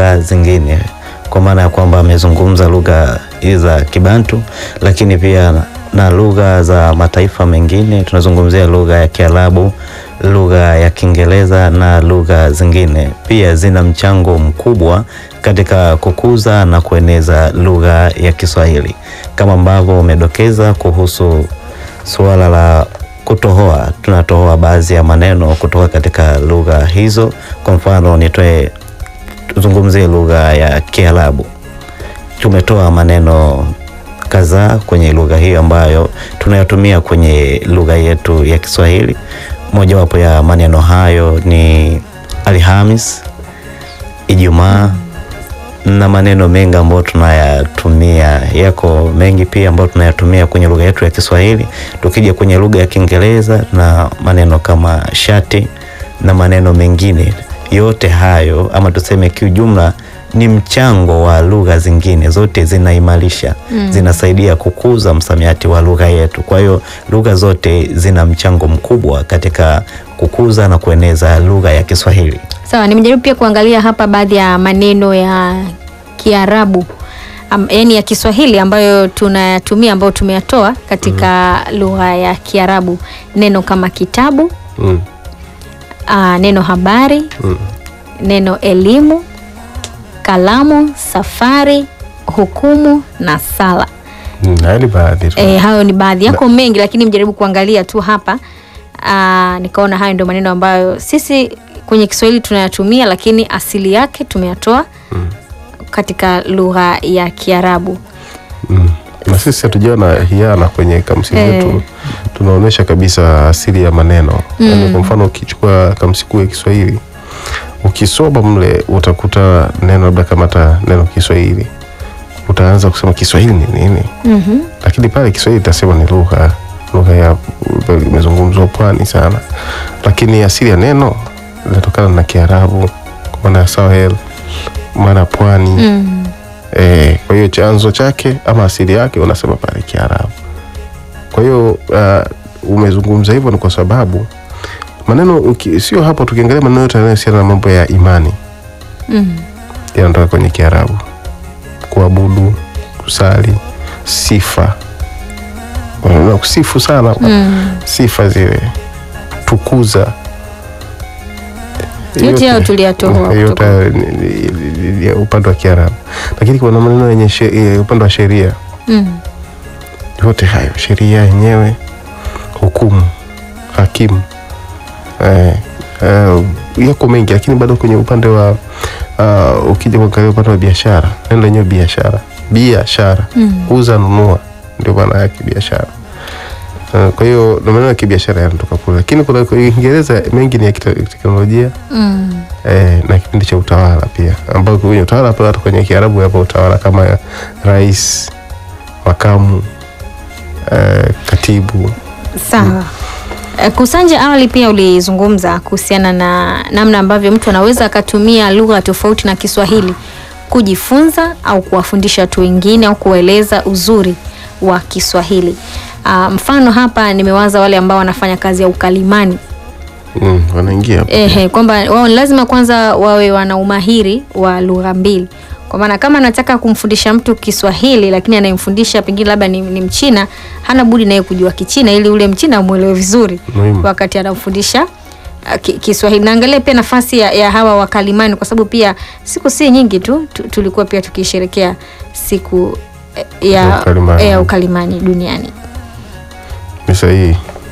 lugha zingine, kwa maana ya kwamba amezungumza lugha hizi za Kibantu, lakini pia na lugha za mataifa mengine. Tunazungumzia lugha ya Kiarabu, lugha ya Kiingereza na lugha zingine, pia zina mchango mkubwa katika kukuza na kueneza lugha ya Kiswahili, kama ambavyo umedokeza kuhusu suala la kutohoa. Tunatohoa baadhi ya maneno kutoka katika lugha hizo. Kwa mfano, nitoe tuzungumzie lugha ya Kiarabu. Tumetoa maneno kadhaa kwenye lugha hiyo ambayo tunayatumia kwenye lugha yetu ya Kiswahili. Mojawapo ya maneno hayo ni Alhamis, Ijumaa na maneno mengi ambayo tunayatumia. Yako mengi pia ambayo tunayatumia kwenye lugha yetu ya Kiswahili. Tukija kwenye lugha ya Kiingereza na maneno kama shati na maneno mengine, yote hayo ama tuseme kiujumla ni mchango wa lugha zingine, zote zinaimarisha mm, zinasaidia kukuza msamiati wa lugha yetu. Kwa hiyo lugha zote zina mchango mkubwa katika kukuza na kueneza lugha ya Kiswahili. Sawa, nimejaribu pia kuangalia hapa baadhi ya maneno ya Kiarabu am, yaani ya Kiswahili ambayo tunayatumia ambayo tumeyatoa katika lugha ya Kiarabu, neno kama kitabu Mm. aa, neno habari Mm. neno elimu, kalamu, safari, hukumu na sala. Mm, haya ni baadhi tu. E, hayo ni baadhi yako mengi, lakini mjaribu kuangalia tu hapa. Aa, nikaona hayo ndio maneno ambayo sisi kwenye Kiswahili tunayatumia, lakini asili yake tumeyatoa katika lugha ya Kiarabu. Mm. Na sisi hatujawa na hiana kwenye kamsi Eh. yetu, tunaonyesha kabisa asili ya maneno Mm. yaani, kwa mfano ukichukua kamsi kuu ya Kiswahili ukisoma mle utakuta neno labda kama hata neno Kiswahili utaanza kusema Kiswahili ni nini, Mhm. lakini pale Kiswahili itasema ni lugha lugha ya imezungumzwa pwani sana, lakini asili ya neno inatokana na Kiarabu kwa maana ya Sahel, maana ya pwani Mm. E, kwa hiyo chanzo chake ama asili yake unasema pale Kiarabu. Kwa hiyo uh, umezungumza hivyo ni kwa sababu maneno uki- sio hapo, tukiangalia maneno yote yanayohusiana na mambo ya imani Mm. yanatoka kwenye Kiarabu: kuabudu, kusali, sifa, Unaona, kusifu sana Mm. sifa zile, tukuza Yote hayo tuliyatoa yote kutoka- hayo ni- ni- ni- ni upande wa Kiarabu, lakini kuna maneno yenye she- eh, upande wa sheria Mm. yote hayo sheria yenyewe, hukumu, hakimu eh, eh, yako mengi, lakini bado kwenye upande wa uh, ukija kuangalia upande wa biashara, neno lenyewe biashara, biashara Mm. uza nunua, ndio maana yake biashara. Uh, kwa hiyo na maneno ya kibiashara yanatoka kule, lakini kuna kwa Kiingereza mengi ni ya kite- teknolojia Mm. eh, na kipindi cha utawala pia, ambao kwenye utawala pia hata kwenye Kiarabu yapo utawala kama rais, makamu, eh, katibu. Sawa. Eh, Kusanja, awali pia ulizungumza kuhusiana na namna ambavyo mtu anaweza akatumia lugha tofauti na Kiswahili kujifunza au kuwafundisha watu wengine au kueleza uzuri wa Kiswahili. Ah, mfano hapa nimewaza wale ambao wanafanya kazi ya ukalimani Mm, wanaingia hapo. Ehe, kwamba wao ni lazima kwanza wawe wana umahiri wa lugha mbili. Kwa maana kama anataka kumfundisha mtu Kiswahili lakini anayemfundisha pengine labda ni, ni Mchina, hana budi naye kujua Kichina ili ule Mchina amwelewe vizuri Muhimu. wakati anamfundisha uh, ki- Kiswahili. Naangalia pia nafasi ya, ya hawa wakalimani kwa sababu pia siku si nyingi tu, tu tulikuwa pia tukisherekea siku eh, ya, Ya ukalimani. ya ukalimani duniani. Ni sahihi.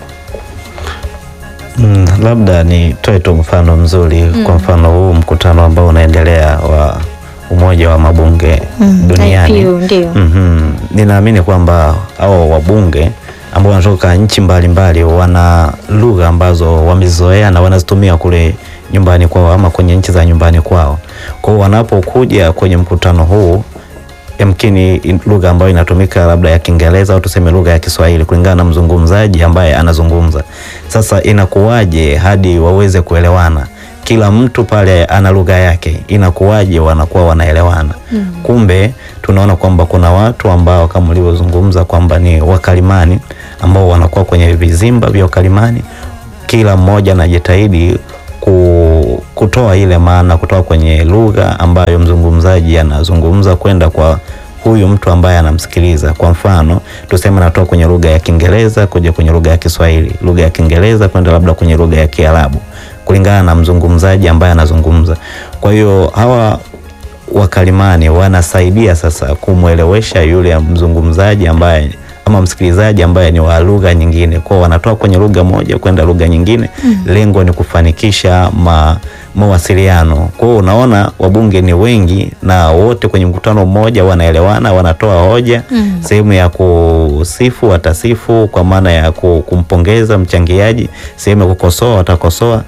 Mm, labda nitoe tu mfano mzuri kwa mfano huu mkutano ambao unaendelea wa Umoja wa Mabunge duniani. IPU, ndio. Mhm. Ninaamini kwamba hao wabunge ambao wanatoka nchi mbalimbali wana lugha ambazo wamezoea na wanazitumia kule nyumbani kwao ama kwenye nchi za nyumbani kwao. Kwa hiyo wanapokuja kwenye mkutano huu yamkini in- lugha ambayo inatumika labda ya Kiingereza au tuseme lugha ya Kiswahili kulingana na mzungumzaji ambaye anazungumza. Sasa inakuwaje hadi waweze kuelewana? Kila mtu pale ana lugha yake, inakuwaje wanakuwa wanaelewana? Kumbe tunaona kwamba kuna watu ambao kama ulivyozungumza kwamba ni wakalimani ambao wanakuwa kwenye vizimba vya ukalimani, kila mmoja anajitahidi ku kutoa ile maana kutoka kwenye lugha ambayo mzungumzaji anazungumza kwenda kwa huyu mtu ambaye anamsikiliza. Kwa mfano, tuseme natoka kwenye lugha ya Kiingereza kuja kwenye lugha ya Kiswahili, lugha ya Kiingereza kwenda labda kwenye lugha ya Kiarabu, kulingana na mzungumzaji ambaye anazungumza. Kwa hiyo hawa wakalimani wanasaidia sasa kumwelewesha yule mzungumzaji ambaye ama msikilizaji ambaye ni wa lugha nyingine, kwao wanatoa kwenye lugha moja kwenda lugha nyingine mm. Lengo ni kufanikisha ma, mawasiliano. Kwa hiyo unaona wabunge ni wengi na wote kwenye mkutano mmoja wanaelewana, wanatoa hoja mm. Sehemu ya kusifu watasifu kwa maana ya kumpongeza mchangiaji, sehemu ya kukosoa watakosoa.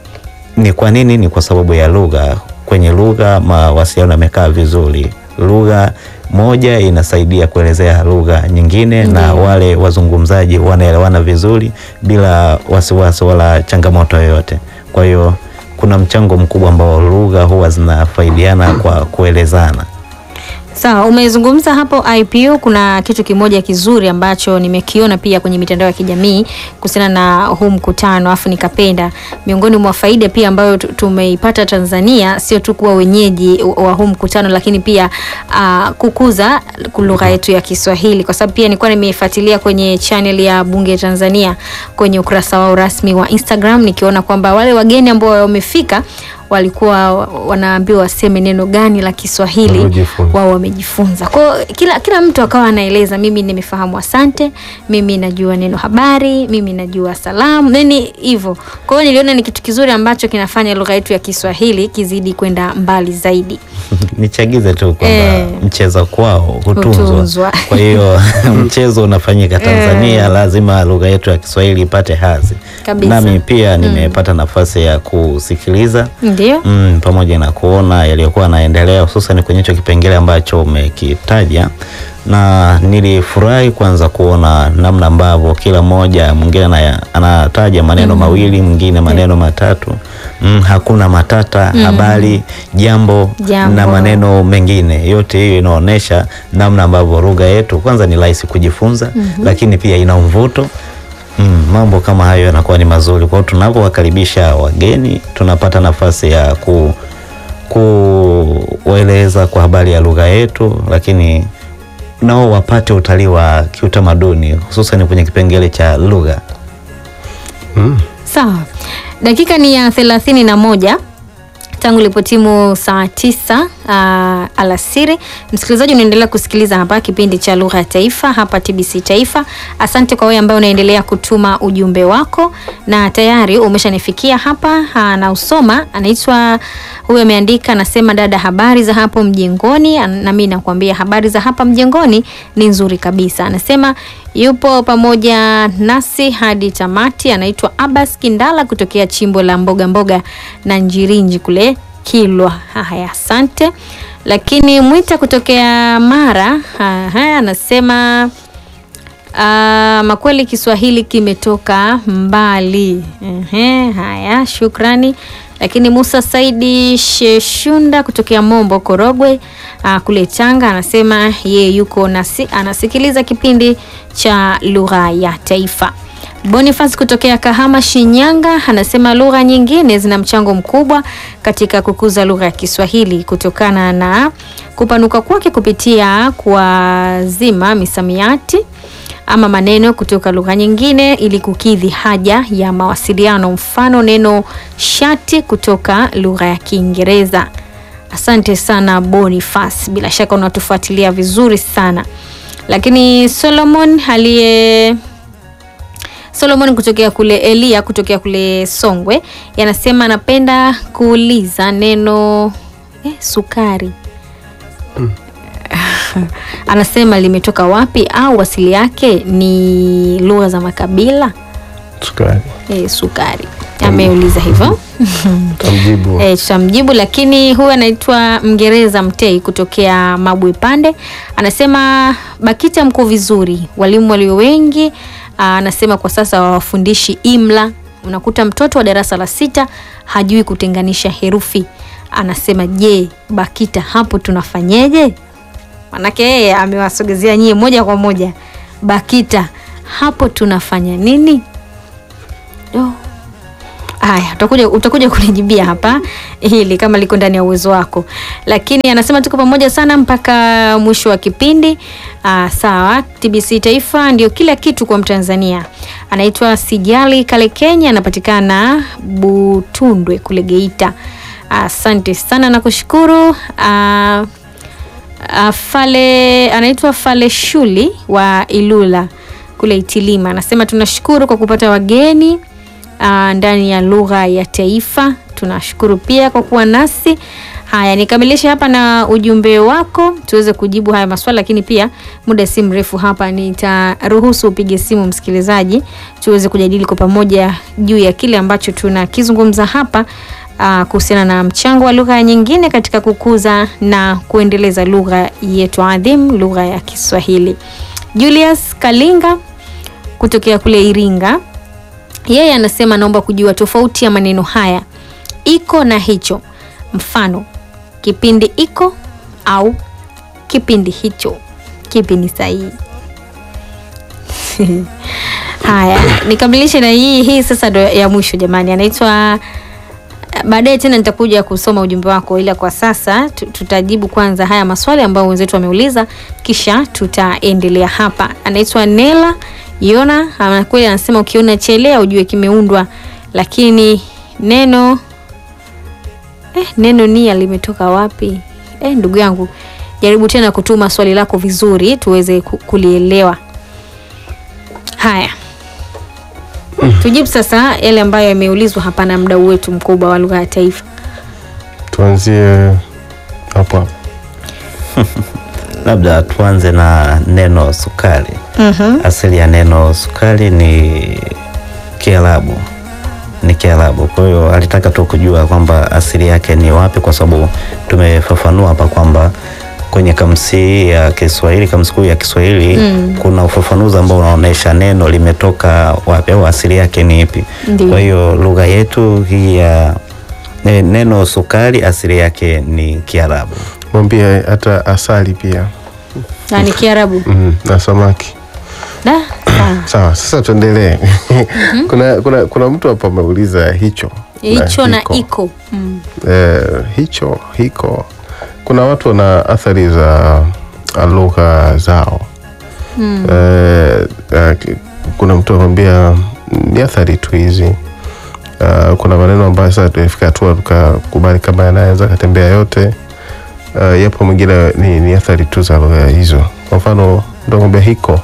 Ni kwa nini? Ni kwa sababu ya lugha. Kwenye lugha mawasiliano yamekaa vizuri. Lugha moja inasaidia kuelezea lugha nyingine mm. na wale wazungumzaji wanaelewana vizuri bila wasiwasi wala changamoto yoyote. Kwa hiyo kuna mchango mkubwa ambao lugha huwa zinafaidiana kwa kuelezana. Sawa, umezungumza hapo IPU. Kuna kitu kimoja kizuri ambacho nimekiona pia kwenye mitandao ya kijamii kuhusiana na huu mkutano, afu nikapenda. Miongoni mwa faida pia ambayo tumeipata Tanzania sio tu kuwa wenyeji wa huu mkutano, lakini pia uh, kukuza lugha yetu ya Kiswahili, kwa sababu pia nilikuwa nimeifuatilia kwenye channel ya Bunge Tanzania kwenye ukurasa wao rasmi wa Instagram, nikiona kwamba wale wageni ambao wamefika walikuwa wanaambiwa waseme neno gani la Kiswahili wao wamejifunza. Kwa kila kila mtu akawa anaeleza, mimi nimefahamu asante, mimi najua neno habari, mimi najua salamu, nini hivyo. Kwa hiyo niliona ni kitu kizuri ambacho kinafanya lugha yetu ya Kiswahili kizidi kwenda mbali zaidi. Nichagize tu kwamba e, mcheza kwao hutunzwa, hutunzwa. Kwa hiyo mchezo unafanyika Tanzania, e, lazima lugha yetu ya Kiswahili ipate hadhi. Nami pia nimepata mm. nafasi ya kusikiliza Mm, pamoja na kuona yaliyokuwa yanaendelea hususan kwenye hicho kipengele ambacho umekitaja, na nilifurahi kwanza kuona namna ambavyo kila mmoja mwingine anataja maneno mm. mawili, mwingine maneno matatu mm, hakuna matata mm. habari, jambo, jambo na maneno mengine. Yote hiyo inaonyesha namna ambavyo lugha yetu kwanza ni rahisi kujifunza mm -hmm. lakini pia ina mvuto Mm, mambo kama hayo yanakuwa ni mazuri. Kwa hiyo tunapowakaribisha wageni tunapata nafasi ya ku kuwaeleza kwa habari ya lugha yetu, lakini nao wapate utalii wa kiutamaduni hususan kwenye kipengele cha lugha. Mm. Sawa, dakika ni ya thelathini na moja tangu ilipotimu saa tisa uh, alasiri. Msikilizaji, unaendelea kusikiliza hapa kipindi cha lugha ya taifa hapa TBC Taifa. Asante kwa wewe ambaye unaendelea kutuma ujumbe wako na tayari umeshanifikia hapa na usoma. Anaitwa huyu, ameandika anasema, dada, habari za hapo mjengoni? Na mimi nakwambia habari za hapa mjengoni ni nzuri kabisa. Anasema yupo pamoja nasi hadi tamati. Anaitwa Abbas Kindala kutokea chimbo la mboga mboga na Njirinji kule Kilwa. Haya, asante. Lakini Mwita kutokea Mara haya anasema uh, makweli Kiswahili kimetoka mbali. Ehe, haya, shukrani. Lakini Musa Saidi Sheshunda kutokea Mombo Korogwe, uh, kule Tanga anasema ye yuko nasi, anasikiliza kipindi cha lugha ya taifa. Boniface kutokea Kahama Shinyanga anasema lugha nyingine zina mchango mkubwa katika kukuza lugha ya Kiswahili kutokana na kupanuka kwake kupitia kuazima misamiati ama maneno kutoka lugha nyingine ili kukidhi haja ya mawasiliano. Mfano neno shati kutoka lugha ya Kiingereza. Asante sana Boniface, bila shaka unatufuatilia vizuri sana. Lakini Solomon aliye Solomon kutokea kule Elia kutokea kule Songwe yanasema anapenda kuuliza neno eh, sukari mm. Anasema limetoka wapi au asili yake ni lugha za makabila? Sukari. Eh, sukari ameuliza hivyo Tamjibu. E, tutamjibu lakini huyu anaitwa Mngereza Mtei kutokea Mabwe Pande anasema BAKITA mko vizuri, walimu walio wengi. Anasema kwa sasa hawafundishi imla, unakuta mtoto wa darasa la sita hajui kutenganisha herufi. Anasema je, BAKITA hapo tunafanyeje? Manake yeye amewasogezea nyie moja kwa moja. BAKITA hapo tunafanya nini? Oh. Haya, utakuja utakuja kunijibia hapa hili kama liko ndani ya uwezo wako, lakini anasema tuko pamoja sana mpaka mwisho wa kipindi. Aa, sawa. TBC Taifa ndio kila kitu kwa Mtanzania. Anaitwa Sijali Kale Kenya, anapatikana Butundwe kule Geita. Asante sana na kushukuru. Aa, aa, Fale anaitwa Fale Shuli wa Ilula kule Itilima, anasema tunashukuru kwa kupata wageni uh, ndani ya lugha ya taifa. Tunashukuru pia kwa kuwa nasi. Haya, nikamilishe hapa na ujumbe wako tuweze kujibu haya maswali, lakini pia muda si mrefu hapa nitaruhusu upige simu msikilizaji, tuweze kujadili kwa pamoja juu ya kile ambacho tunakizungumza hapa uh, kuhusiana na mchango wa lugha nyingine katika kukuza na kuendeleza lugha yetu adhimu, lugha ya Kiswahili. Julius Kalinga kutokea kule Iringa yeye anasema naomba kujua tofauti ya maneno haya iko na hicho. Mfano, kipindi iko au kipindi hicho, kipi ni sahihi? Haya, nikamilishe na hii hii sasa ndo ya mwisho jamani, anaitwa baadaye tena nitakuja kusoma ujumbe wako, ila kwa sasa tu- tutajibu kwanza haya maswali ambayo wenzetu wameuliza, kisha tutaendelea hapa. Anaitwa Nela Yona, anakweli anasema ukiona chelea ujue kimeundwa, lakini neno eh, neno nia limetoka wapi? Eh, ndugu yangu, jaribu tena kutuma swali lako vizuri tuweze ku- kulielewa. Haya, tujibu sasa yale ambayo yameulizwa hapa na mdau wetu mkubwa wa lugha ya taifa. Tuanzie hapo hapo. Labda tuanze na neno sukari. Asili ya neno sukari ni Kiarabu, ni Kiarabu. Kwa hiyo alitaka tu kujua kwamba asili yake ni wapi, kwa sababu tumefafanua hapa kwamba kwenye kamsi ya Kiswahili, kamsi kuu ya Kiswahili kuna ufafanuzi ambao unaonyesha neno limetoka wapi au asili yake ni ipi. Ndiyo. Kwa hiyo lugha yetu hii ya ne- neno sukari asili yake ni Kiarabu. Mwambie hata asali pia Na ni Kiarabu. mm, na samaki. Da, sawa. Sawa, sasa tuendelee. kuna, kuna, kuna mtu hapa ameuliza hicho Hicho na hiko. iko. Mm. eh, hicho hiko. Kuna watu wana athari za uh, lugha zao Mm. eh, eh, ki- kuna mtu akwambia ni athari tu hizi. Uh, kuna maneno ambayo sasa tumefika hatua tukakubali kama yanaweza katembea yote. Uh, yapo mwingine ni, ni athari tu za lugha hizo. Kwa mfano ndo kwambia hiko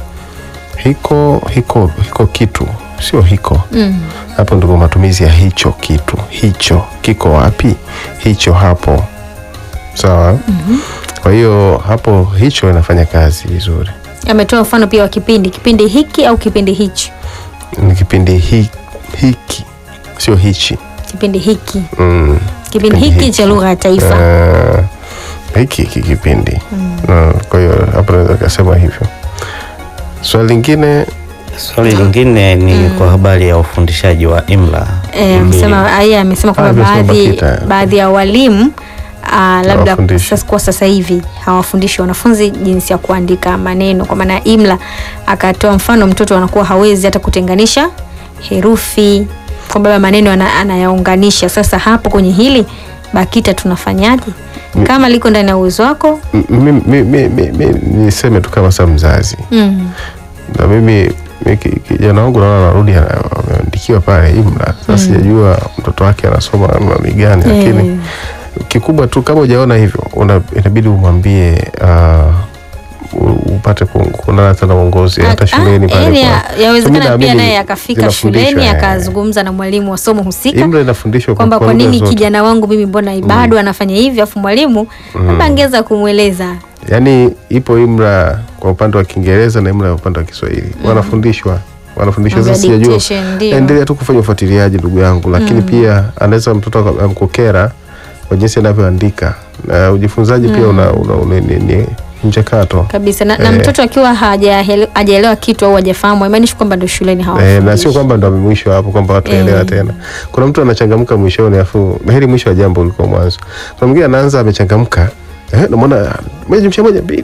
hiko hiko hiko kitu sio hiko Mm. hapo ndipo matumizi ya hicho kitu hicho kiko wapi hicho hapo sawa kwa hiyo hapo hicho inafanya kazi vizuri Ametoa mfano pia wa kipindi, kipindi hiki au kipindi hichi. ni kipindi hi, hiki sio hichi Kipindi hiki, mm. kipindi Kipindi hiki hiki. cha lugha ya taifa. uh, hiki hiki kipindi mm. kwa hiyo hapo naweza kasema hivyo swali lingine Swali lingine ni kwa habari ya ufundishaji wa imla. Eh, amesema yeye amesema kwamba Ah, amesema baadhi BAKITA. baadhi ya walimu ah, labda Hawafundishi. sasa kwa sasa hivi hawafundishi wanafunzi jinsi ya kuandika maneno kwa maana ya imla. Akatoa mfano mtoto anakuwa hawezi hata kutenganisha herufi kwamba labda maneno ana- anayaunganisha. Sasa hapo kwenye hili BAKITA tunafanyaje? Kama liko ndani ya uwezo wako m- mi- mi- mi- mi- mi- niseme tu kama sa mzazi mm. na mimi mi ki- kijana wangu naona anarudi ana- ameandikiwa pale imla sasa sijajua mtoto wake anasoma namna gani lakini Eh. kikubwa tu kama hujaona hivyo una- inabidi umwambie uh, u- upate ku- kuonana tena uongozi hata Ah, shuleni ah, pale yaani kwa- ya- yawezekana Mimi pia naamini naye akafika zinafundishwa, shuleni eh. akazungumza na mwalimu wa somo husika Imla inafundishwa kwa- kwamba kwa kwa lugha nini zote. kijana wangu mimi mbona bado anafanya hivi, afu mwalimu labda angeweza kumweleza. yaani ipo imla kwa upande wa Kiingereza na imla ya upande wa Kiswahili wanafundishwa wanafundishwa Mambo ya sasa sijajua dictation, ndio. endelea tu kufanya ufuatiliaji ndugu yangu lakini pia anaweza mtoto aka- amkukera kwa jinsi anavyoandika na ujifunzaji pia una, una, una, ni, ni mchakato kabisa na, na Eh. mtoto akiwa hajaele- hajaelewa kitu au hajafahamu haimaanishi kwamba ndo shuleni Eh, na hawafundishi. sio kwamba ndo mwisho hapo kwamba watu waelewa Eh. tena. Kuna mtu anachangamka mwishoni, afu heri mwisho wa jambo uliko mwanzo. Kuna mwingine anaanza amechangamka, eh, namwona moja jumlisha moja mbili,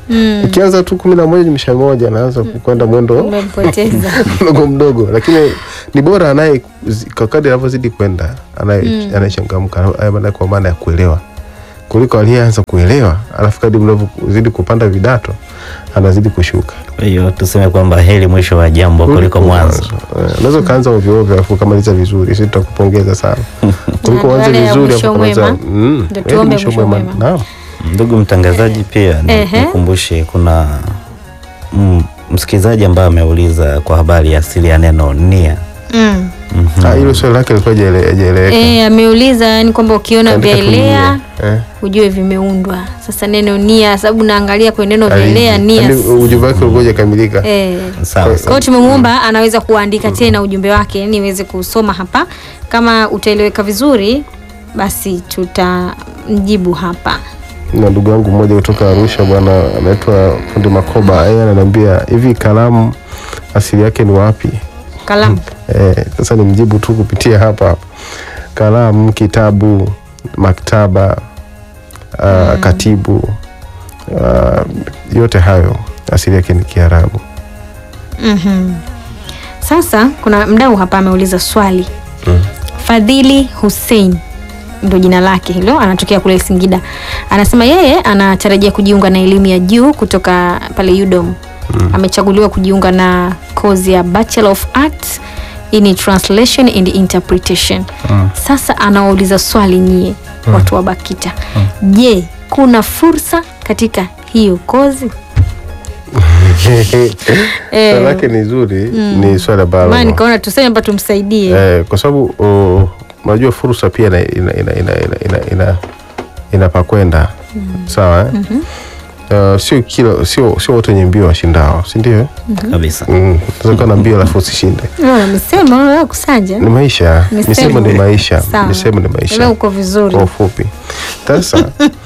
Mm. Ukianza tu kumi na moja jumlisha moja anaanza kwenda mwendo Umempoteza. mdogo mdogo, lakini ni bora anaye kwa kadri anavyozidi kwenda anaye anayechangamka haya maana kwa maana ya kuelewa kuliko aliyeanza kuelewa alafu kadri mnavyozidi kupanda vidato anazidi kushuka. Kwa hiyo tuseme kwamba heri mwisho wa jambo kuliko mwanzo. Eh, Unaweza ukaanza ovyo ovyo alafu ukamaliza vizuri, sisi tutakupongeza sana kuliko Na uanze wale ya vizuri mwisho alafu ukamaliza mwema, mm, ndio heri tuombe mwisho mwisho mwema. mwema. Naam. Ndugu mtangazaji, pia ni- Ehe. nikumbushe kuna mm, msikilizaji ambaye ameuliza kwa habari ya asili ya neno nia. Mm. Mhm. Ah, hilo swali lake lilikuwa hajaele- hajaeleweka. Eh, ameuliza yani kwamba ukiona Kaandika tu vyaelea nia. Eh. ujue vimeundwa. Sasa neno nia, sababu naangalia kwenye neno vyaelea nia. Yaani ujumbe wake ulikuwa hujakamilika. Eh. Sawa Kwa sawa. hiyo tumemwomba anaweza kuandika tena ujumbe wake ili niweze kusoma hapa. Kama utaeleweka vizuri, basi tutamjibu hapa. na ndugu yangu mmoja kutoka Arusha bwana anaitwa Fundi Makoba, yeye ananiambia hivi kalamu asili yake ni wapi? Kalamu. Eh, sasa nimjibu tu kupitia hapa hapa. Kalamu, kitabu, maktaba, uh, katibu, uh, yote hayo asili yake ni Kiarabu. Mhm. Sasa kuna mdau hapa ameuliza swali. Mm. Fadhili Hussein ndo jina lake hilo, anatokea kule Singida. Anasema yeye anatarajia kujiunga na elimu ya juu kutoka pale UDOM. Amechaguliwa kujiunga na kozi ya Bachelor of Arts in Translation and Interpretation. Sasa anawauliza swali nyie watu wa BAKITA. Je, kuna fursa katika hiyo kozi? Swali lake ni zuri, ni swali ambalo Maana nikaona tuseme hapa tumsaidie. Eh, kwa sababu uh, unajua fursa pia ina, ina, ina, ina, ina, ina, ina, ina pa kwenda sawa eh? Uh, sio kila sio sio wote wenye mbio washindao, si ndio? eh? Kabisa. Mm, unaweza kuwa na mbio alafu usishinde. Leo amesema wewe kusanja. Ni maisha, Misemo. misemo ni maisha, Sawa. misemo ni Leo maisha uko vizuri. kwa ufupi. Sasa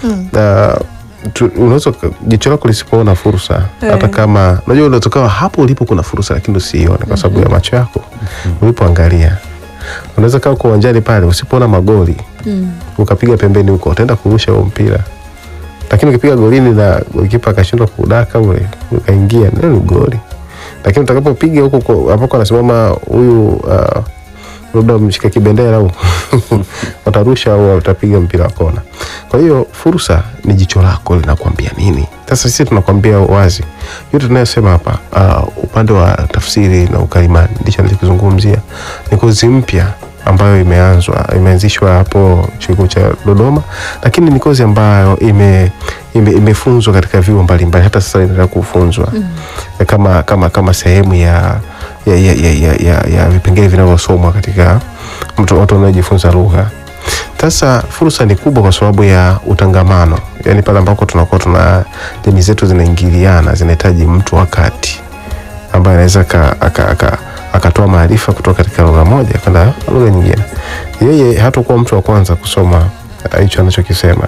uh, tu- unaweza uka- jicho lako lisipoona fursa hata kama unajua unaweza ukawa hapo ulipo kuna fursa lakini usiione kwa sababu ya macho yako ulipoangalia unaweza kaa uko uwanjani pale usipoona magoli ukapiga pembeni huko utaenda kurusha huo mpira lakini ukipiga golini na golikipa akashindwa kudaka ule ukaingia ndio ni goli lakini utakapopiga huko kwa- ambako anasimama huyu uh, labda mshika kibendera au watarusha au watapiga mpira wa kona. Kwa hiyo fursa ni jicho lako linakwambia nini. Sasa sisi tunakwambia wazi yote tunayosema hapa, uh, upande wa tafsiri na ukalimani ndicho nilikizungumzia, ni kozi mpya ambayo imeanzwa imeanzishwa hapo chuo kikuu cha Dodoma, lakini ni kozi ambayo ime ime- imefunzwa katika vyuo mbalimbali, hata sasa inaendelea kufunzwa kama kama kama sehemu ya ya, ya, ya, ya, ya, ya vipengele vinavyosomwa katika mtu watu wanaojifunza lugha. Sasa fursa ni kubwa kwa sababu ya utangamano, yaani pale ambako tunakuwa tuna jamii zetu zinaingiliana, zinahitaji mtu wakati ambaye anaweza aka- aka- aka- akatoa maarifa kutoka katika lugha moja kwenda lugha nyingine. Yeye hatakuwa mtu wa kwanza kusoma eh, hicho anachokisema.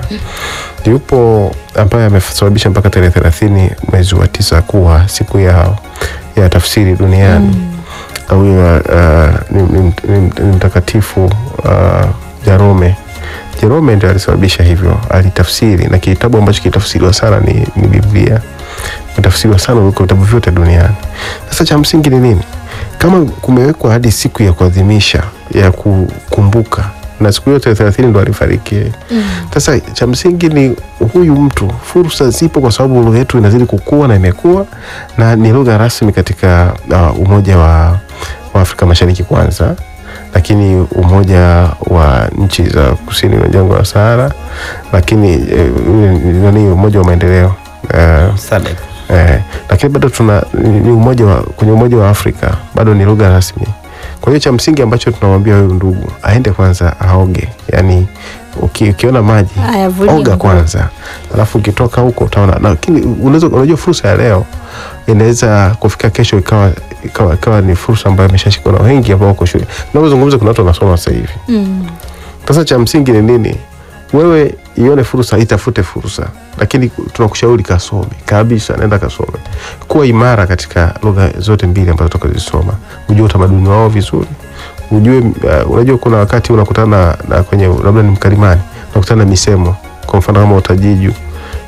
Yupo ambaye amesababisha mpaka tarehe thelathini mwezi wa tisa kuwa siku ya, ya tafsiri duniani na huyo uh, ni, ni, ni, ni mtakatifu uh, Jerome. Jerome ndio alisababisha hivyo, alitafsiri na kitabu ambacho kitafsiriwa sana ni, ni Biblia, kitafsiriwa sana kuliko vitabu vyote duniani. Sasa cha msingi ni nini? Kama kumewekwa hadi siku ya kuadhimisha ya kukumbuka na siku yote thelathini ndo alifariki yeye. Sasa cha msingi ni huyu mtu, fursa zipo kwa sababu lugha yetu inazidi kukua na imekuwa na ni lugha rasmi katika uh, Umoja wa, wa Afrika Mashariki kwanza, lakini Umoja wa nchi za kusini mwa jangwa la Sahara, lakini eh, nani Umoja wa maendeleo uh, Sadek. Eh, lakini bado tuna ni ni umoja wa, kwenye umoja wa Afrika bado ni lugha rasmi. Kwa hiyo cha msingi ambacho tunamwambia huyu ndugu aende kwanza aoge, yani uki, ukiona maji Ayavulie oga nguo. kwanza, alafu ukitoka huko utaona. na- Lakini unaweza unajua fursa ya leo inaweza kufika kesho ikawa ikawa, ikawa ni fursa ambayo imeshashikwa na wengi ambao wako shule. Tunavyozungumza kuna watu wanasoma sasa hivi. Mm. Sasa cha msingi ni nini? Wewe ione fursa, itafute fursa, lakini tunakushauri kasome kabisa, nenda kasome, kuwa imara katika lugha zote mbili ambazo toka zisoma, ujue utamaduni wao vizuri, ujue uh, unajua kuna wakati unakutana na, na kwenye labda ni mkalimani unakutana na misemo, kwa mfano kama utajiju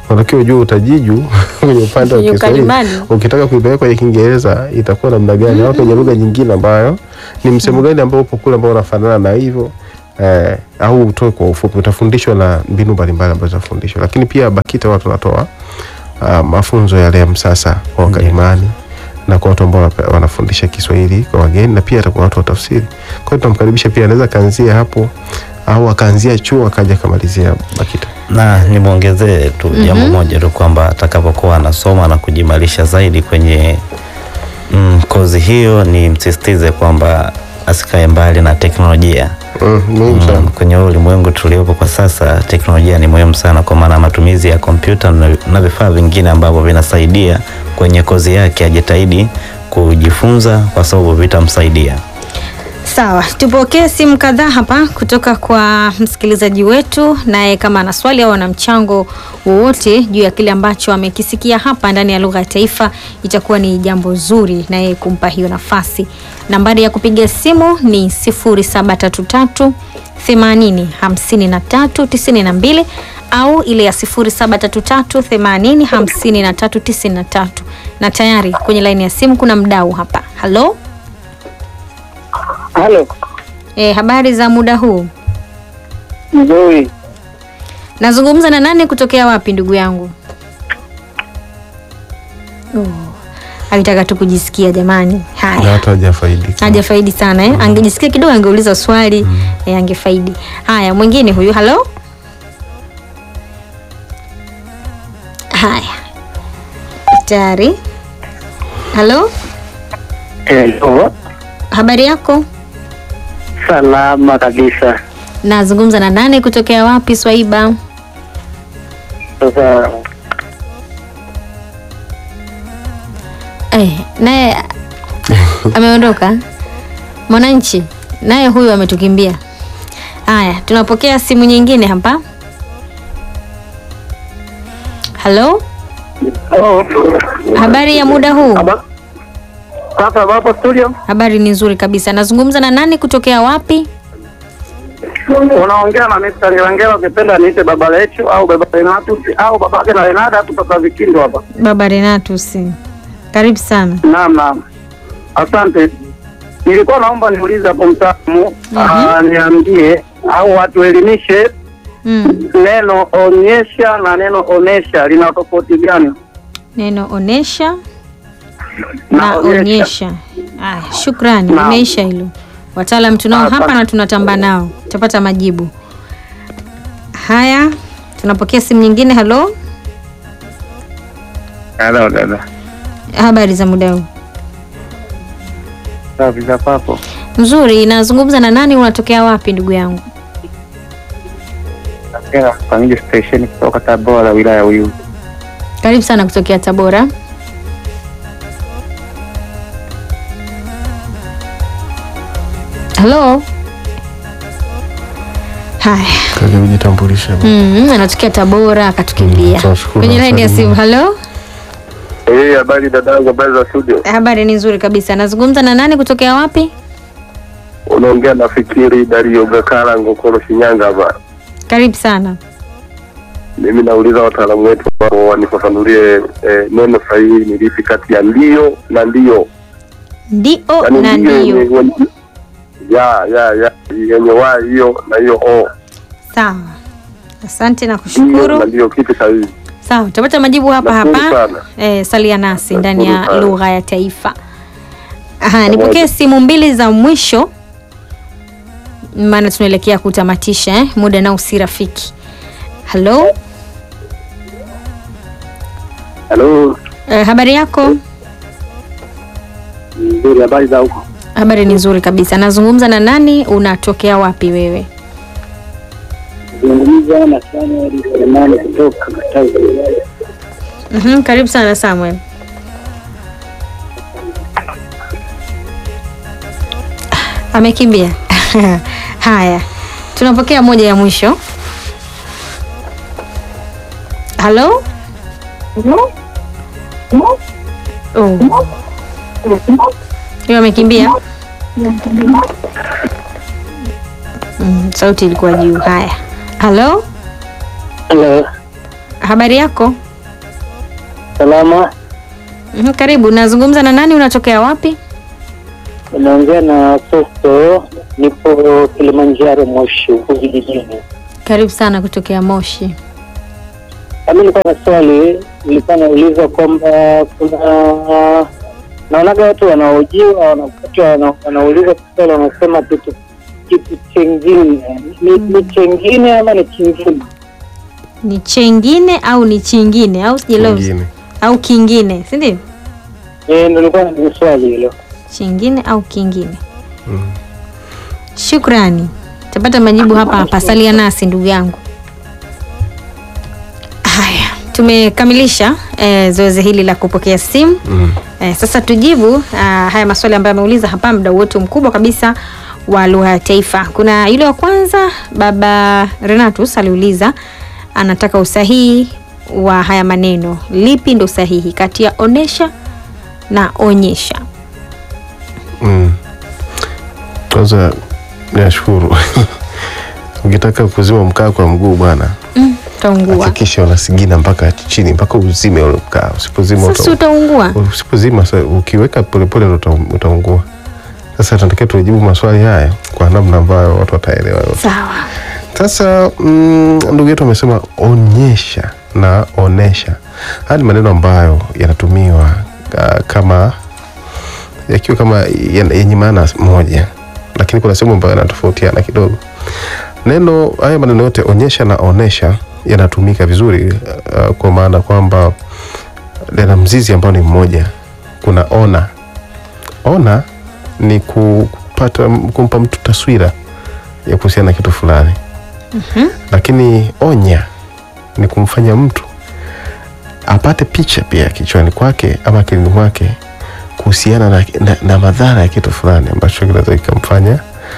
unatakiwa ujue utajiju kwenye upande wa Kwenye Kiswahili. ukalimani. Ukitaka kuipeleka kwenye Kiingereza itakuwa namna gani, au kwenye lugha nyingine ambayo ni msemo gani ambao upo kule ambao unafanana na hivyo eh, au utoe kwa ufupi. Utafundishwa na mbinu mbalimbali ambazo utafundishwa, lakini pia BAKITA watu wanatoa uh, mafunzo yale ya msasa kwa wakalimani na kwa watu ambao wanape- wanafundisha Kiswahili kwa wageni na pia hata kwa watu wa tafsiri. Kwa hiyo tunamkaribisha pia, anaweza akaanzia hapo au akaanzia chuo akaja akamalizia BAKITA. na nimwongezee tu jambo moja tu kwamba atakapokuwa anasoma na kujimarisha zaidi kwenye mm, kozi hiyo, ni msisitize kwamba asikae mbali na teknolojia. Mm, muhimu sana. Mm, kwenye huu ulimwengu tuliopo kwa sasa, teknolojia ni muhimu sana, kwa maana matumizi ya kompyuta na, na vifaa vingine ambavyo vinasaidia kwenye kozi yake, ajitahidi kujifunza kwa sababu vitamsaidia. Sawa, tupokee simu kadhaa hapa kutoka kwa msikilizaji wetu, naye kama ana swali au ana mchango wowote juu ya kile ambacho amekisikia hapa ndani ya lugha ya taifa, itakuwa ni jambo zuri naye kumpa hiyo nafasi. Nambari ya kupiga simu ni 0733 80 53 92 au ile ya 0733 80 53 93. Na tayari kwenye laini ya simu kuna mdau hapa. Halo? Halo, E, habari za muda huu? nzuri. Nazungumza na nani kutokea wapi ndugu yangu? Oh, alitaka tu kujisikia jamani. Na Haya, hata hajafaidika. hajafaidi sana eh? Angejisikia kidogo angeuliza swali eh, angefaidi. Haya, mwingine huyu. Halo, haya, tayari. Halo, Hello, habari yako? salama kabisa. Nazungumza na nani kutokea wapi Swaiba? Sasa Eh, naye ameondoka. Mwananchi naye huyu ametukimbia. Haya, tunapokea simu nyingine hapa. Halo, oh, habari ya muda huu? haba- sasa wapo studio, Habari ni nzuri kabisa. Nazungumza na nani kutokea wapi? unaongea na Mr. Nilangela, ukipenda niite baba Lechu au baba Renatus au babake na Renada, kutoka Vikindo hapa. Baba Renatus. Karibu sana. Naam, naam, asante. Nilikuwa naomba niulize hapo mtaalamu ah, niambie au watuelimishe Mm. neno onyesha na neno onesha lina tofauti gani? Neno onesha na Na onyesha. onyesha. Aya, shukrani. Naam. Imeisha hilo. Wataalam tunao Asante. hapa na tunatamba nao, tutapata majibu haya. Tunapokea simu nyingine. Halo, Halo dada, habari za muda huu? safi za papo. Nzuri. Nazungumza na nani? Unatokea wapi ndugu yangu? Natokea Kamili Station kutoka Tabora, wilaya ya Uyui. Karibu sana kutokea Tabora. Halo. Haya. Kaja kujitambulisha. Mm, anatokea Tabora akatukimbia. Mm, tunashukuru Kwenye laini ya sana. simu. Halo, Eh, habari dadangu, habari za studio. habari ni nzuri kabisa. Nazungumza na nani kutokea wapi? Unaongea na Fikiri Dario Gakala Ngokoro, Shinyanga hapa. Karibu sana. Mimi nauliza wataalamu wetu wao wanifafanulie eh, neno sahihi ni lipi kati ya ndio na ndio. Ndio Yaani na ndio yenye- ndio. yenye- ya ya ya yenye wa hiyo na hiyo o. Sawa. Asante na Ndio na kushukuru. ndio kitu sahihi. Sawa, tutapata majibu hapa Nashukuru hapa. sana. Eh, salia nasi ndani ya Nashukuru sana. lugha ya taifa. Aha, nipokee simu mbili za mwisho maana tunaelekea kutamatisha eh? Muda nao si rafiki. Halo, Halo, eh, habari yako? nzuri habari za huko. Habari ni nzuri kabisa. Nazungumza na nani? Unatokea wapi wewe? Zungumza na Samuel Selemani kutoka Katavi. Mhm, karibu sana Samuel. Amekimbia. Haya, tunapokea moja ya mwisho. Halo? Oh. Hiyo amekimbia. Mm, sauti ilikuwa juu. Haya, halo, Halo, habari yako? Salama, Mhm, Karibu. Nazungumza na nani? Unatokea wapi? unaongea na Festo, nipo Kilimanjaro, Moshi huku vijijini. Karibu sana kutokea Moshi. Kami nilikuwa na swali, nilikuwa nauliza kwamba kuna naonaga watu wanaojiwa wanakuta wana- wanauliza swali, wanasema kitu kitu chengine ni, ni chengine ama ni kingine? Ni chengine au ni chingine au sijaelewa vizuri. Kingine. au kingine, si ndio? Eh, ndo nilikuwa na swali hilo. Chingine au kingine. Mm. Shukrani, tapata majibu hapa hapa. Salia nasi ndugu yangu. Haya, tumekamilisha eh, zoezi hili la kupokea simu. Mm. Eh, sasa tujibu ah, haya maswali ambayo ameuliza hapa, mdau wetu mkubwa kabisa wa lugha ya taifa. Kuna yule wa kwanza, baba Renatus aliuliza, anataka usahihi wa haya maneno, lipi ndo sahihi kati ya onesha na onyesha? Mm. Kwanza nashukuru. Ukitaka kuzima mkaa kwa mguu bwana, Mm, utaungua. hakikisha unasigina mpaka chini mpaka uzime ule mkaa. Usipozima Sasa uta, utaungua. usipozima sa- ukiweka polepole uta, utaungua. Sasa tunatakiwa tujibu maswali haya kwa namna ambayo watu wataelewa. Sawa. Sasa mm, ndugu yetu amesema onyesha na onesha. Haya ni maneno ambayo yanatumiwa uh, kama yakiwa kama yan- yenye maana moja, lakini kuna sehemu ambayo yanatofautiana kidogo. Neno haya maneno yote onyesha na onesha yanatumika vizuri uh, kwa maana kwamba yana mzizi ambao ni mmoja. Kuna ona. Ona ni kupata kumpa mtu taswira ya kuhusiana na kitu fulani lakini onya ni kumfanya mtu apate picha pia kichwani kwake ama akilini mwake kuhusiana na, na, na madhara ya kitu fulani ambacho kinaweza kikamfanya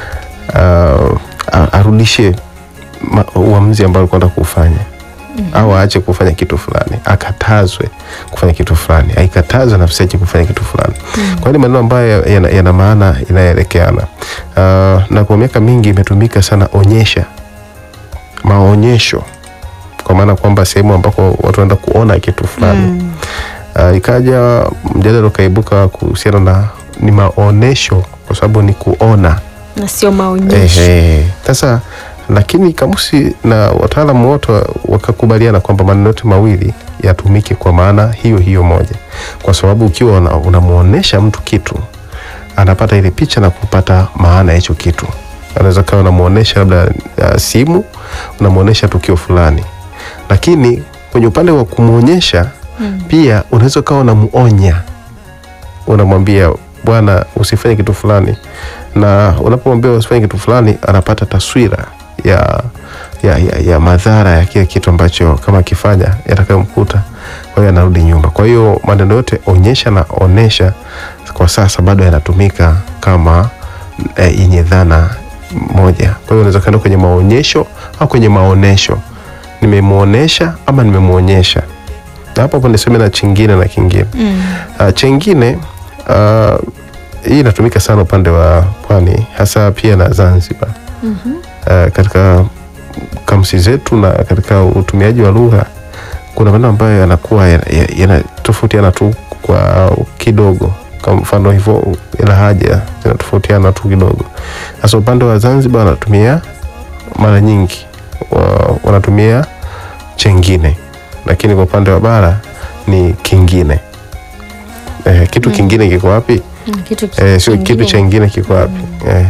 uh, a- arudishe ma- uamuzi ambao alikuwa anataka kuufanya au aache kufanya kitu fulani, akatazwe kufanya kitu fulani, aikatazwe nafsi yake kufanya kitu fulani. Kwa hiyo ni maneno ambayo yana, yana maana inayoelekeana. Uh, na kwa miaka mingi imetumika sana onyesha maonyesho kwa maana kwamba sehemu ambako watu wanaenda kuona kitu fulani uh, ikaja mjadala ukaibuka kuhusiana na ni maonesho kwa sababu ni kuona Na sio maonyesho. Ehe. Sasa lakini kamusi na wataalamu wote wa- wakakubaliana kwamba maneno yote mawili yatumike kwa maana hiyo hiyo moja, kwa sababu ukiwa una- unamuonesha mtu kitu anapata ile picha na kupata maana ya hicho kitu. Anaweza kawa unamuonesha labda uh, simu, unamuonesha tukio fulani, lakini kwenye upande wa kumwonyesha pia unaweza ukawa unamuonya unamwambia bwana usifanye kitu fulani na unapomwambia usifanye kitu fulani anapata taswira ya, ya, ya, ya madhara ya kile kitu ambacho kama akifanya yatakayomkuta kwa hiyo anarudi nyuma kwa hiyo maneno yote onyesha na onesha kwa sasa bado yanatumika kama eh, yenye dhana moja kwa hiyo unaweza kaenda kwenye maonyesho au kwenye maonesho nimemuonesha ama nimemwonyesha na hapo hapo niseme na chingine na kingine Mm. Uh, chengine uh, hii inatumika sana upande wa pwani hasa pia na Zanzibar. Uh, katika kamsi zetu na katika utumiaji wa lugha kuna maneno ambayo yanakuwa yanatofautiana ya, yanatofautiana tu kwa kidogo. Kwa mfano hivyo lahaja zinatofautiana tu kidogo. Sasa upande wa Zanzibar wanatumia mara nyingi wa, wanatumia chengine, lakini kwa upande wa bara ni kingine. Eh, kitu kingine kiko wapi? Mm, Kitu Eh, sio kingine. kitu chengine kiko wapi? Eh.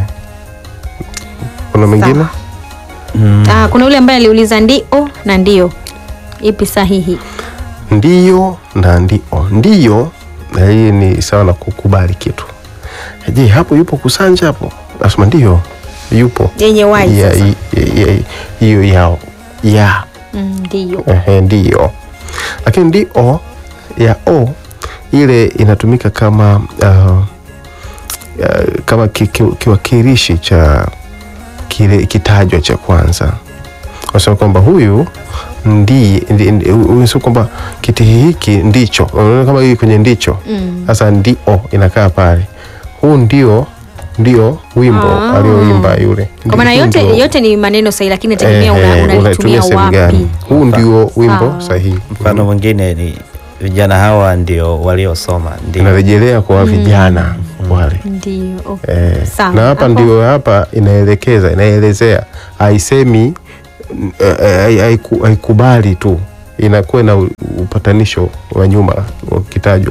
Kuna mengine? Sawa. Ah, kuna yule ambaye aliuliza ndio na ndio, ipi sahihi? Ndiyo na ndio. Ndiyo na hii ni sawa na kukubali kitu. Je, hapo yupo kusanja hapo? Nasema ndio, yupo. Yenye wai Ya- sasa. i- i- i- Hiyo yao ya Mm, Ndio. Ehe, ndio. Lakini ndio ya o ile inatumika kama uh, uh, kama ki- ki- kiwakilishi cha kile kitajwa cha kwanza, wasema kwamba huyu ndiye ndi- ndi- huyu sio kwamba kiti hiki ndicho, unaona kama hii kwenye ndicho Mm. sasa ndio inakaa pale, huu ndio ndio wimbo Ah. alioimba yule. Kwa maana Huu yote ndio- yote ni maneno sahihi, lakini inategemea una- Ehe, unalitumia sehemu wapi. gani. Huu ndio wimbo Sawa. sahihi. Mfano mwingine ni vijana hawa ndio waliosoma, ndio Inarejelea kwa vijana wale. Ndio. Okay. Eh, Sawa. na hapa Hapo- ndio hapa inaelekeza inaelezea, haisemi eh, eh, haiku- haikubali tu, inakuwa na u- upatanisho wa nyuma ukitajwa.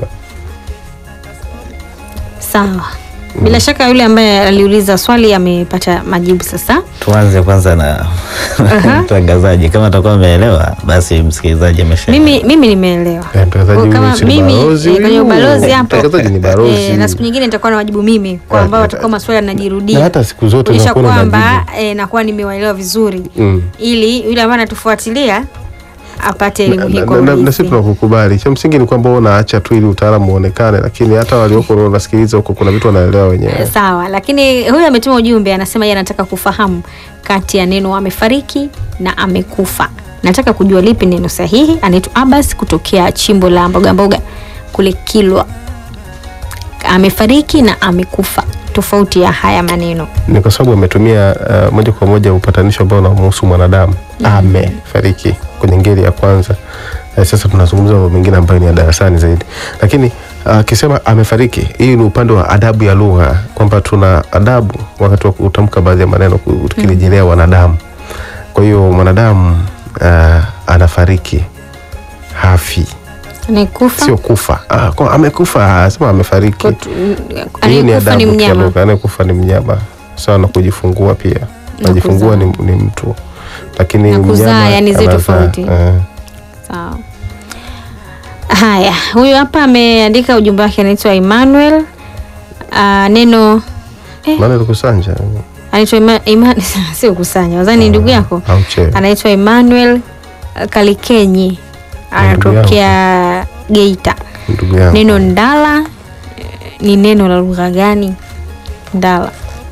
Sawa. Bila shaka yule ambaye aliuliza swali amepata majibu sasa. tuanze kwanza na Aha. mtangazaji. Kama atakuwa ameelewa, basi msikilizaji amesha Mimi mimi nimeelewa. Eh, mtangazaji Kwa kama huyu si ni mimi balozi eh, kwenye huyu. ubalozi hapo. Mtangazaji ni balozi. Eh, na siku nyingine nitakuwa na wajibu mimi kwa Eh, ambao eh, watakuwa maswali yanajirudia. na hata siku zote Kuonyesha unakuwa na kwamba majibu. eh, nakuwa nimewaelewa vizuri Mm. ili yule ambaye anatufuatilia apate elimu hii Na- kwa na- na- na urahisi. sisi tunakukubali. Cha msingi ni kwamba wewe unaacha tu ili utaalamu uonekane, lakini hata walioko unasikiliza huko, kuna vitu wanaelewa wenyewe. Sawa, lakini huyu ametuma ujumbe, anasema yeye anataka kufahamu kati ya neno amefariki na amekufa. Nataka kujua lipi neno sahihi. Anaitwa Abbas kutokea chimbo la mboga mboga kule Kilwa. Amefariki na amekufa, tofauti ya haya maneno. Ni kwa sababu ametumia uh, moja kwa moja upatanisho ambao unamhusu mwanadamu amefariki kwenye ngeli ya kwanza. Eh, sasa tunazungumza mambo mengine ambayo ni ya darasani zaidi, lakini akisema amefariki, hii ni upande wa adabu ya lugha, kwamba tuna adabu wakati wa kutamka baadhi ya maneno ku- tukirejelea wanadamu. Kwa hiyo mwanadamu uh, anafariki, hafi, Amekufa sio kufa. Ah, kwa amekufa, asema amefariki. Kutu- Hiyo ni anayekufa ni adabu mnyama. kidogo. Anayekufa ni mnyama sawa na kujifungua pia. Na Najifungua ni, kuzaa. ni mtu lakini Na kuzaa, mnyama yani zi anazaa. tofauti. Eh. Sawa. Haya, huyu hapa ameandika ujumbe wake, anaitwa Emmanuel. Uh, neno Maana likusanja anaitwa Ima, Ima, sio kusanya wazani ni ndugu yako au che anaitwa Emmanuel uh, Kalikenyi anatokea Geita. ndugu yangu Neno ndala eh, ni neno la lugha gani? Ndala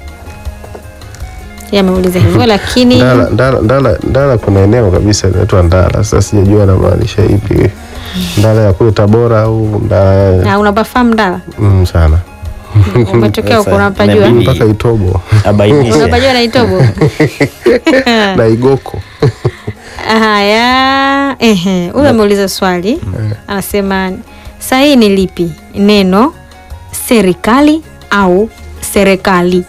yeye ameuliza hivyo, lakini Ndala, ndala, ndala, ndala kuna eneo kabisa linaitwa Ndala. Sasa sijajua anamaanisha ipi, Ndala ya kule Tabora au Ndala na unapafahamu ndala, mm, sana umetokea huko, Sasa, unapajua inabidi- mpaka Itobo abainishe unapajua na Itobo. na Igoko Haya, ehe, huyu ameuliza swali, anasema sahihi ni lipi, neno serikali au serikali?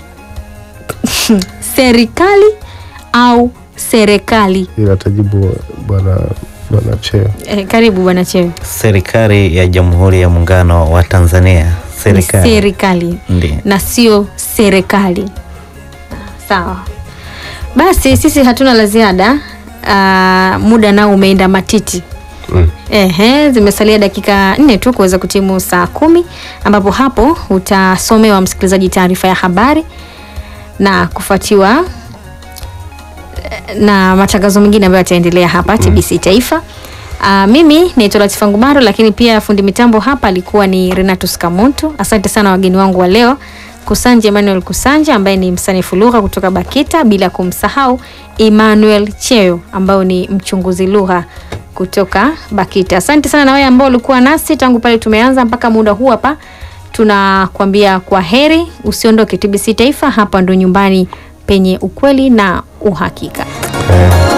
serikali au serikali? ila tajibu bwana bwana Cheo. Eh, karibu bwana Chewe. serikali ya Jamhuri ya Muungano wa Tanzania. Ni Serikali serikali ndio na sio serikali. Sawa, basi sisi hatuna la ziada. Ah, muda nao umeenda matiti. Mm. Ehe, zimesalia dakika nne tu kuweza kutimu saa kumi ambapo hapo utasomewa msikilizaji taarifa ya habari na kufuatiwa eh, na matangazo mengine ambayo yataendelea hapa TBC Taifa. Uh, mimi naitwa Latifa Ngumaro, lakini pia fundi mitambo hapa alikuwa ni Renatus Kamuntu. Asante sana wageni wangu wa leo, Kusanje Emmanuel Kusanje ambaye ni msanifu lugha kutoka BAKITA, bila kumsahau Emmanuel Cheo ambaye ni mchunguzi lugha kutoka BAKITA. Asante sana na wewe ambao ulikuwa nasi tangu pale tumeanza mpaka muda huu hapa. Tunakwambia kwa heri, usiondoke. TBC Taifa, hapa ndo nyumbani penye ukweli na uhakika. Eh.